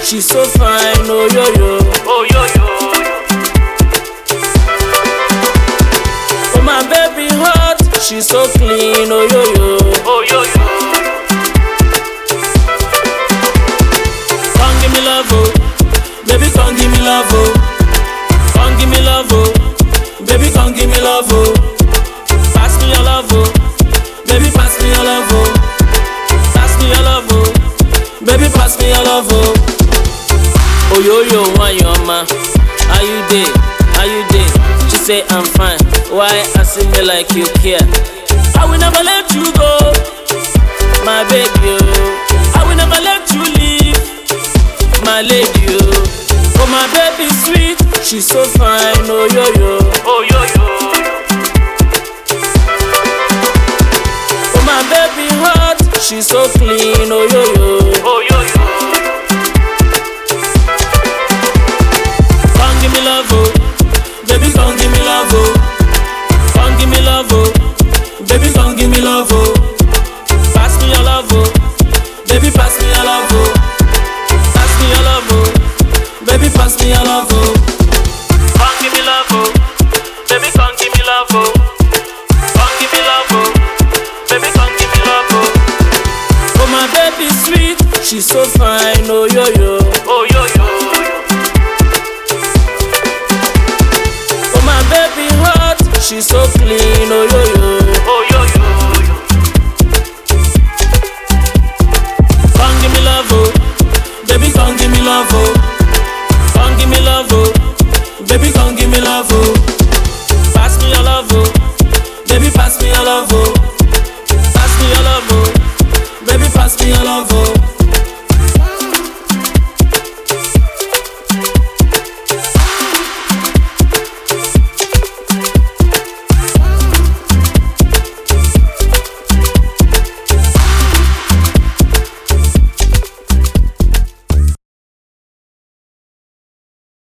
She so fine, oh yo yo. Oh yo yo. Oh my baby hot, she so clean, oh yo yo. Oh yo yo. Come give me love, oh. Baby, come give me love, oh. Come give me love, oh. Baby, come give me love, oh. Pass me your love, oh. Baby, pass me your love, oh. Pass me your love, oh. Baby, pass me your love, oh. Oh yo yo, why you ma? How you dey? How you dey? She say I'm fine. Why asking me like you care? I will never let you go, my baby. Oh. I will never let you leave my lady, oh. Oh, my baby sweet, she's so fine, oh yo yo. Oh yo yo. Oh, my baby hot, she's so clean, oh yo yo. Oh yo yo. Come give me love, oh. Baby, come give me love, oh. Come give me love, oh. Baby, come give me love, oh. Pass me your love, oh. Baby, pass me your love, oh. Pass me your love, oh. Baby, pass me your love, oh. Come give me love, oh. Baby, come give me love, oh. Come give me love, oh. Baby, come give me love, oh. Oh, my baby sweet, she's so fine, oh yo yo. Oh yo yo. Oh, my baby hot, she's so clean, oh yo yo. Oh yo yo. Come give me love, oh. Baby, come give me love, oh. Come give me love, oh. Baby, come give me love, oh. Pass me your love, oh. Baby, pass me your love, oh. Pass me your love, oh. Baby, pass me your love, oh.